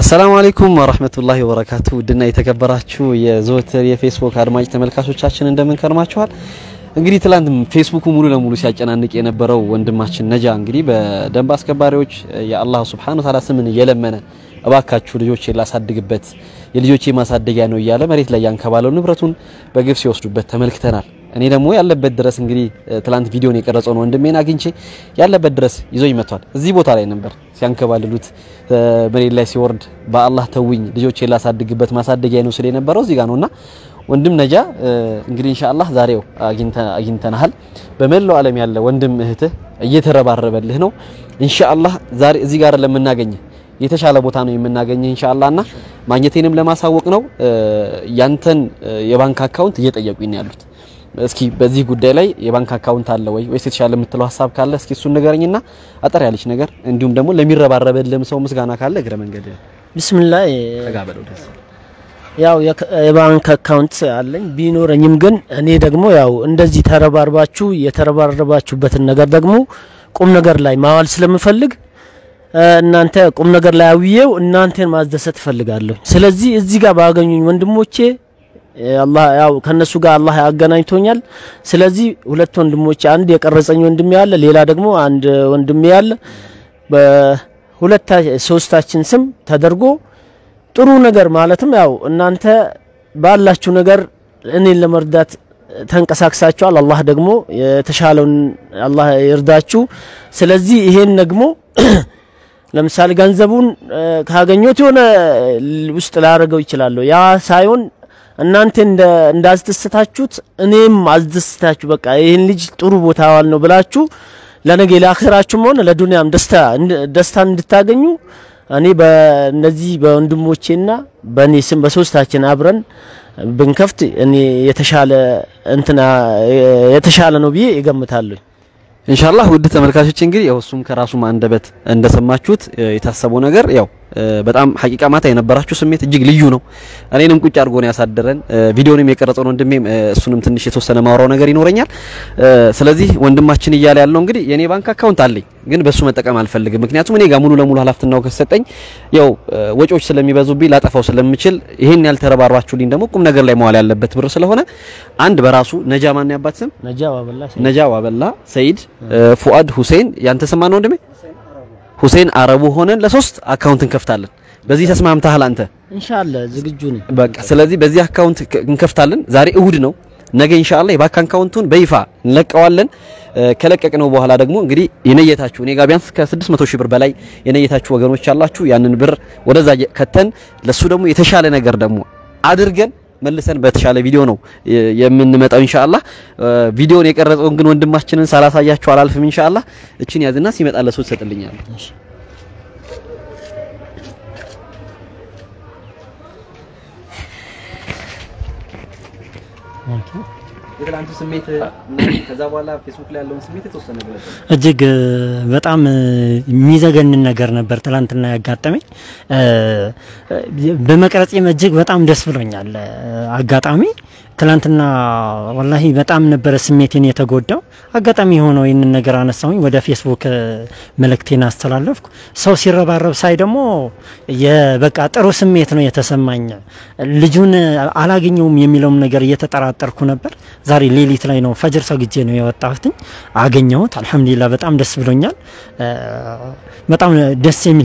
አሰላሙ አለይኩም ወራህመቱላሂ ወበረካቱ ውድና የተከበራችሁ የዘወትር የፌስቡክ አድማጭ ተመልካቾቻችን እንደምን ከርማችኋል? እንግዲህ ትላንት ፌስቡኩ ሙሉ ለሙሉ ሲያጨናንቅ የነበረው ወንድማችን ነጃ እንግዲህ በደንብ አስከባሪዎች የአላህ ሱብሓነሁ ወተዓላ ስምን እየለመነ እባካችሁ ልጆቼ ላሳድግበት የልጆቼ ማሳደጊያ ነው እያለ መሬት ላይ ያንከባለው ንብረቱን በግፍ ሲወስዱበት ተመልክተናል። እኔ ደግሞ ያለበት ድረስ እንግዲህ ትላንት ቪዲዮን የቀረጸውን ወንድሜን አግኝቼ ያለበት ድረስ ይዞኝ መጥቷል። እዚህ ቦታ ላይ ነበር ሲያንከባልሉት መሬት ላይ ሲወርድ በአላህ ተውኝ ልጆቼ ላሳድግበት ማሳደጊያ ነው ስለ የነበረው እዚህ ጋር ነውና ወንድም ነጃ እንግዲህ ኢንሻአላህ ዛሬው አግኝተናል። በመላው ዓለም ያለ ወንድም እህትህ እየተረባረበልህ ነው። ኢንሻአላህ ዛሬ እዚህ ጋር ለምናገኝ የተሻለ ቦታ ነው የምናገኘህ ኢንሻአላህ እና ማግኘቴንም ለማሳወቅ ነው። ያንተን የባንክ አካውንት እየጠየቁኝ ነው ያሉት። እስኪ በዚህ ጉዳይ ላይ የባንክ አካውንት አለ ወይ ወይስ የተሻለ የምትለው ሀሳብ ካለ እስኪ እሱን ንገረኝና አጠር ያለች ነገር እንዲሁም ደግሞ ለሚረባረበልህም ሰው ምስጋና ካለ እግረ መንገድ ቢስሚላህ ተጋበለው ደስ ያው የባንክ አካውንት አለኝ ቢኖረኝም ግን እኔ ደግሞ ያው እንደዚህ ተረባርባችሁ የተረባረባችሁበትን ነገር ደግሞ ቁም ነገር ላይ ማዋል ስለምፈልግ እናንተ ቁም ነገር ላይ አውዬው እናንተን ማስደሰት እፈልጋለሁ። ስለዚህ እዚህ ጋር ባገኙኝ ወንድሞቼ አላህ ያው ከነሱ ጋር አላህ ያገናኝቶኛል። ስለዚህ ሁለት ወንድሞቼ አንድ የቀረጸኝ ወንድሜ ያለ፣ ሌላ ደግሞ አንድ ወንድሜ ያለ በሁለታ ሶስታችን ስም ተደርጎ ጥሩ ነገር ማለትም ያው እናንተ ባላችሁ ነገር እኔን ለመርዳት ተንቀሳቅሳችኋል። አላህ ደግሞ የተሻለውን አላህ ይርዳችሁ። ስለዚህ ይሄን ደግሞ ለምሳሌ ገንዘቡን ካገኘሁት የሆነ ውስጥ ላደርገው ይችላለሁ። ያ ሳይሆን እናንተ እንዳስደስታችሁት እኔም አስደስታችሁ በቃ ይህን ልጅ ጥሩ ቦታ ዋል ነው ብላችሁ ለነገ ለአኺራችሁም ሆነ ለዱንያም ደስታ ደስታን እንድታገኙ እኔ በእነዚህ በወንድሞቼና በእኔ ስም በሶስታችን አብረን ብንከፍት እኔ የተሻለ እንትና የተሻለ ነው ብዬ እገምታለሁ። ኢንሻአላህ ውድ ተመልካቾች እንግዲህ ያው እሱም ከራሱ አንደበት እንደሰማችሁት የታሰበው ነገር ያው በጣም ሐቂቃ ማታ የነበራችሁ ስሜት እጅግ ልዩ ነው። እኔንም ቁጭ አድርጎ ነው ያሳደረን። ቪዲዮንም የቀረጸው ወንድሜም እሱንም ትንሽ የተወሰነ ማውራው ነገር ይኖረኛል። ስለዚህ ወንድማችን እያለ ያለው እንግዲህ የኔ ባንክ አካውንት አለኝ፣ ግን በሱ መጠቀም አልፈልግም። ምክንያቱም እኔ ጋር ሙሉ ለሙሉ ኃላፊነቱ ከሰጠኝ ያው ወጪዎች ስለሚበዙብኝ ላጠፋው ስለምችል ይሄን ያልተረባርባችሁልኝ ደግሞ ቁም ነገር ላይ መዋል ያለበት ብር ስለሆነ አንድ በራሱ ነጃ ማን ያባት ስም ነጃ ዋበላ ነጃ ዋበላ ሰይድ ፉአድ ሁሴን ያንተ ስም ማን ወንድሜ ሁሴን አረቡ ሆነን ለሶስት አካውንት እንከፍታለን። በዚህ ተስማምተሃል አንተ? ኢንሻአላህ ዝግጁ ነኝ። በቃ ስለዚህ በዚህ አካውንት እንከፍታለን። ዛሬ እሁድ ነው። ነገ ኢንሻአላህ የባንክ አካውንቱን በይፋ እንለቀዋለን። ከለቀቅነው በኋላ ደግሞ እንግዲህ የነየታችሁ እኔ ጋር ቢያንስ ከ600 ሺህ ብር በላይ የነየታችሁ ወገኖች አላችሁ። ያንን ብር ወደዛ ከተን ለሱ ደግሞ የተሻለ ነገር ደግሞ አድርገን መልሰን በተሻለ ቪዲዮ ነው የምንመጣው ኢንሻአላህ። ቪዲዮን የቀረጸውን ግን ወንድማችንን ሳላሳያችሁ አላልፍም ኢንሻአላህ። እቺን ያዝና ሲመጣ ለሰው ትሰጥልኛለህ። የትላንቱ ስሜት ከዛ በኋላ ፌስቡክ ላይ ያለውን ስሜት የተወሰነ ገለጸ። እጅግ በጣም የሚዘገንን ነገር ነበር ትላንትና ያጋጠመኝ። በመቅረጼም እጅግ በጣም ደስ ብሎኛል። አጋጣሚ ትላንትና ወላሂ በጣም ነበረ ስሜቴን የተጎዳው። አጋጣሚ የሆነው ይህንን ነገር አነሳሁኝ፣ ወደ ፌስቡክ መልእክቴን አስተላለፍኩ። ሰው ሲረባረብ ሳይ ደግሞ የበቃ ጥሩ ስሜት ነው የተሰማኝ። ልጁን አላገኘውም የሚለውም ነገር እየተጠራጠርኩ ነበር። ዛሬ ሌሊት ላይ ነው ፈጅር ሰግጄ ነው የወጣሁትኝ። አገኘሁት። አልሐምዱሊላህ በጣም ደስ ብሎኛል። በጣም ደስ የሚል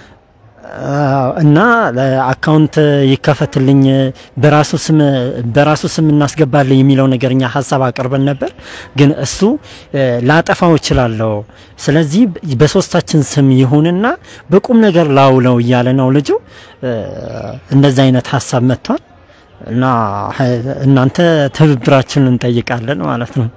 እና አካውንት ይከፈትልኝ በራሱ ስም በራሱ ስም እናስገባለን የሚለው ነገር እኛ ሀሳብ አቅርበን ነበር። ግን እሱ ላጠፋው እችላለሁ፣ ስለዚህ በሶስታችን ስም ይሁንና በቁም ነገር ላውለው እያለ ነው ልጁ። እንደዚህ አይነት ሀሳብ መጥቷል እና እናንተ ትብብራችንን እንጠይቃለን ማለት ነው።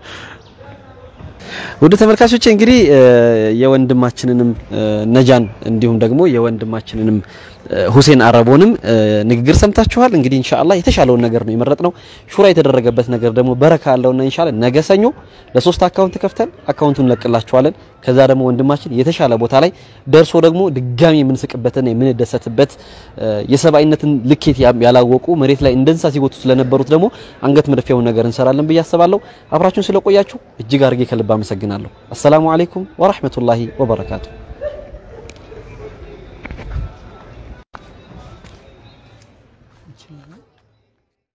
ውድ ተመልካቾች እንግዲህ የወንድማችንንም ነጃን እንዲሁም ደግሞ የወንድማችንንም ሁሴን አረቦንም ንግግር ሰምታችኋል። እንግዲህ ኢንሻአላህ የተሻለውን ነገር ነው የመረጥነው። ሹራ የተደረገበት ነገር ደግሞ በረካ ያለውና ኢንሻአላህ ነገ ሰኞ ለሶስት አካውንት ከፍተን አካውንቱን እንለቅላችኋለን። ከዛ ደግሞ ወንድማችን የተሻለ ቦታ ላይ ደርሶ ደግሞ ድጋሚ የምንስቅበትና የምንደሰትበት የሰብአዊነትን ልኬት ያላወቁ መሬት ላይ እንደ እንስሳ ሲጎቱ ስለነበሩት ደግሞ አንገት መድፊያውን ነገር እንሰራለን ብዬ አስባለሁ። አብራችሁን ስለቆያችሁ እጅግ አድርጌ ከልብ አመሰግናለሁ። አሰላሙ አለይኩም ወራህመቱላሂ ወበረካቱ። ይችላል